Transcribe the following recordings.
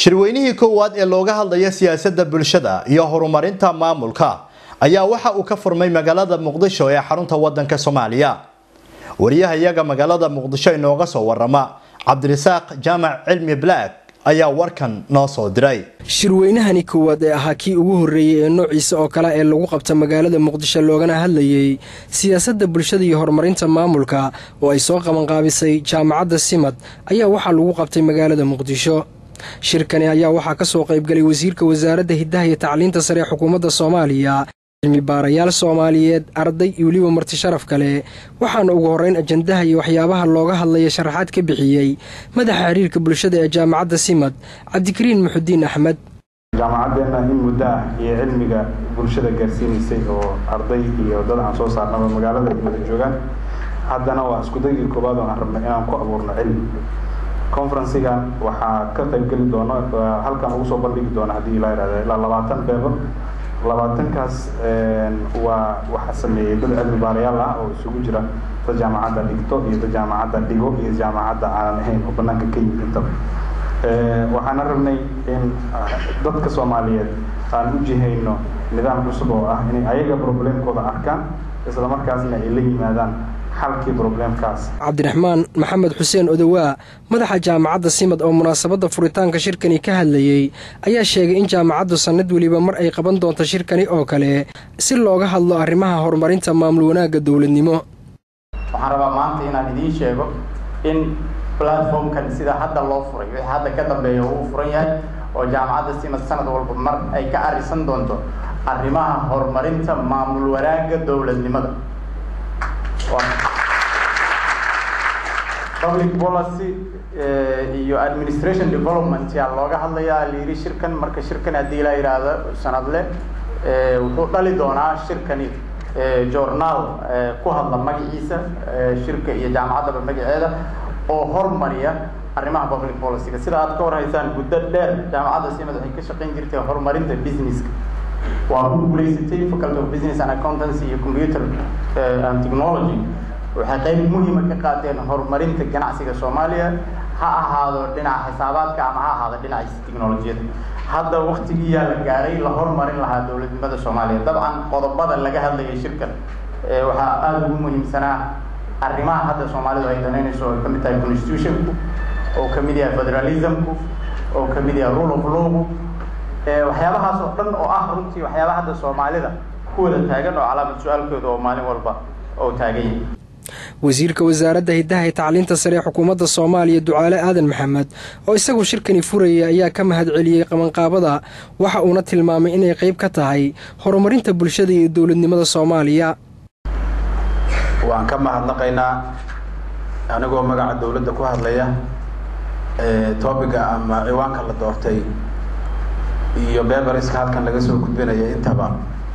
shirweynihii koowaad ee looga hadlaya siyaasadda bulshada iyo horumarinta maamulka ayaa waxa uu ka furmay magaalada muqdisho ee xarunta wadanka soomaaliya wariyaha iyaga magaalada muqdisho inooga soo warama cabdirasaaq jaamac cilmi black ayaa warkan noo soo diray shirweynahani koowaad ee ahaa kii ugu horreeyey ee noociisa oo kale ee lagu qabta magaalada muqdisho loogana hadlayey siyaasadda bulshada iyo horumarinta maamulka oo ay soo qabanqaabisay jaamacadda simad ayaa waxaa lagu qabtay magaalada muqdisho shirkani ayaa waxaa ka soo qaybgalay wasiirka wasaaradda hiddaha iyo tacliinta sare ee xukuumadda soomaaliya cilmi baarayaal soomaaliyeed arday iyo weliba marti sharaf kale waxaana ugu horreyn ajandaha iyo waxyaabaha looga hadlaya sharaxaad ka bixiyey madaxa xiriirka bulshada ee jaamacadda simad cabdikariin muxudiin axmed jaamacadeenna in muddo ah iyo cilmiga bulshada gaarsiinaysay oo arday iyo dad aan soo saarnaba magaalada ay wada joogaan haddana waa iskudagii koowaad oo aan rabnay inaan ku abuurno cilmi conferencigan waxaa ka qaybgeli doono halkan ugu soo bandhigi doona haddii ilaa yihahda ilaa labaatan beebo labaatankaas waa waxaa sameeyey dad cilmi baarayaal ah oo isugu jira dad jaamacadda dhigto iyo dad jaamacadda dhigo iyo jaamacadda aan ahayn oo banaanka ka yimid intaba waxaana rabnay in dadka soomaaliyeed aan u jihayno nidaam cusub oo ah inay ayaga problemkooda arkaan isla markaasna ay la yimaadaan xalkii problemkaas cabdiraxmaan maxamed xuseen odowaa madaxa jaamacadda simad oo munaasabadda furitaanka shirkani ka hadlayey ayaa sheegay in jaamacaddu sannad weliba mar ay qaban doonto shirkani oo kale si looga hadlo arrimaha horumarinta maamul wanaagga dowladnimo waxaan rabaa maanta inaan idiin sheego in platformkan sida hadda loo furay wixii hadda ka dambeeya uu furan yahay oo jaamacadda simad sanad walba mar ay ka arisan doonto arrimaha horumarinta maamul wanaagga dowladnimada public policy iyo administration development yaa looga hadlayaa layidhi shirkan marka shirkan haddii la yidhaahdo sanadle wuxuu dhali doonaa shirkani journaal ku hadla magaciisa shirka iyo jaamacaddaba magaceeda oo hormariya arrimaha public policyga sida aad ka warhaysaan muddo dheer jaamacadda simad waxay ka shaqayn jirtay horumarinta businesska waa ku guulaysatay faculty of business and accountancy iyo computer and technology waxay qayb muhiima ka qaateen horumarinta ganacsiga soomaaliya ha ahaado dhinaca xisaabaadka ama ha ahaado dhinaciisa technolojiyada hadda waktigiiyaa la gaaray la hormarin lahaa dowladnimada soomaaliya dabcan qodobada laga hadlayay shirkan waxaa aada ugu muhiimsanaa arrimaha hadda soomaalidu ay danaynayso oo kamid tahay constitutionku oo kamid yahay federalismku oo kamid yahay rule of lawgu waxyaabahaas oo dhan oo ah runtii waxyaabaha hadda soomaalida ku wada taagan oo calaamad su-aalkooda oo maalin walba oo taagan yahay wasiirka wasaaradda hiddaha iyo tacliinta sare ee xukuumadda soomaaliya ducaale aadan maxamed oo isagu shirkani furayay ayaa ka mahad celiyey qabanqaabada waxa uuna tilmaamay inay qayb ka tahay horumarinta bulshada iyo dowladnimada soomaaliya waan ka mahadnaqaynaa anigoo magaca dowladda ku hadlaya topiga ama ciwaanka la doortay iyo beberiska halkan laga soo gudbinaya intaba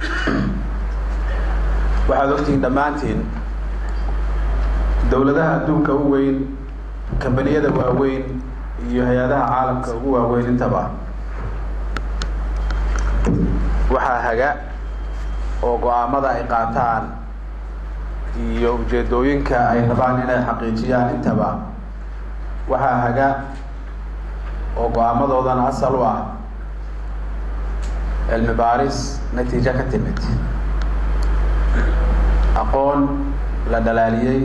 waxaad ogtihiin dhammaantiin dowladaha adduunka u weyn kambaniyada waaweyn iyo hay-adaha caalamka ugu waaweyn intaba waxaa haga oo go-aamada ay qaataan iyo ujeedooyinka ay rabaan inay xaqiijiyaan intaba waxaa haga oo go-aamadoodana asal u ah cilmi baaris natiijo ka timid aqoon la dhalaaliyey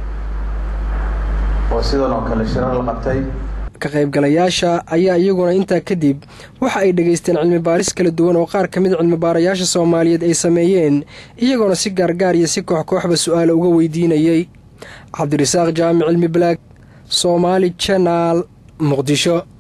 oo sidan oo kale shirar la qabtay ka qaybgalayaasha ayaa iyaguna intaa kadib waxa ay dhegaysteen cilmi baaris kala duwan oo qaar ka mid cilmi baarayaasha soomaaliyeed ay sameeyeen iyagoona si gaargaar iyo si koox kooxba su-aalo uga weydiinayey cabdirasaaq jaamic cilmi balaag soomaali janaal muqdisho